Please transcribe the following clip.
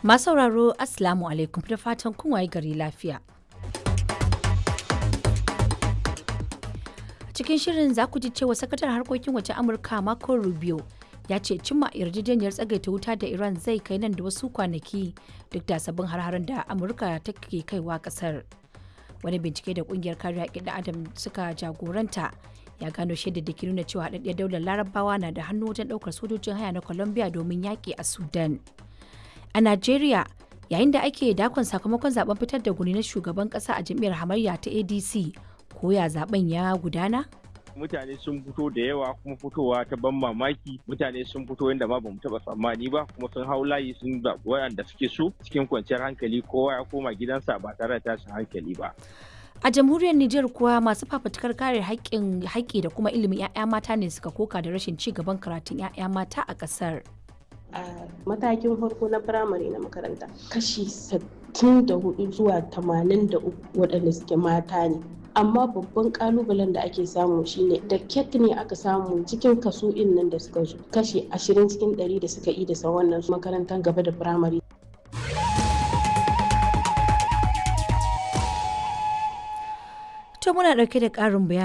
Masu sauraro Assalamu alaikum da fatan kun waye gari lafiya. Cikin shirin za ku ji cewa sakataren harkokin waje Amurka Marco Rubio ya ce cimma yarjejeniyar tsagaita wuta da Iran zai kai nan da wasu kwanaki duk da sabbin har da Amurka take kaiwa kasar. Wani bincike da kungiyar kare haƙƙin da Adam suka jagoranta ya gano shaidar da ke nuna cewa haɗaɗɗiyar daular larabawa na da hannu wajen ɗaukar sojojin haya na Colombia domin yaƙi a Sudan. A Najeriya, yayin da ake dakon sakamakon zaben fitar da guni na shugaban kasa a jam'iyyar hamayya ta adc ko ya zaben ya gudana mutane sun fito da yawa kuma fitowa ta ban mamaki mutane sun fito yadda ma bamu taba tsammani ba kuma sun hau layi sun zaɓi waɗanda suke so cikin kwanciyar hankali kowa ya koma gidansa ba tare da tashin hankali ba a jamhuriyar Nijar kuwa masu fafutukar kare haƙƙin haƙƙi da kuma ilimin 'ya'ya mata ne suka koka da rashin ci gaban karatun 'ya'ya mata a ƙasar. a matakin farko na firamare na makaranta kashi 64 zuwa 83 waɗanda suke mata ne amma babban kalubalen da ake samu shine da ket ne aka samu cikin kaso in nan da suka zo kashi 20 cikin 100 da suka yi da wannan makarantar gaba da firamare To muna ɗauke da ƙarin bayani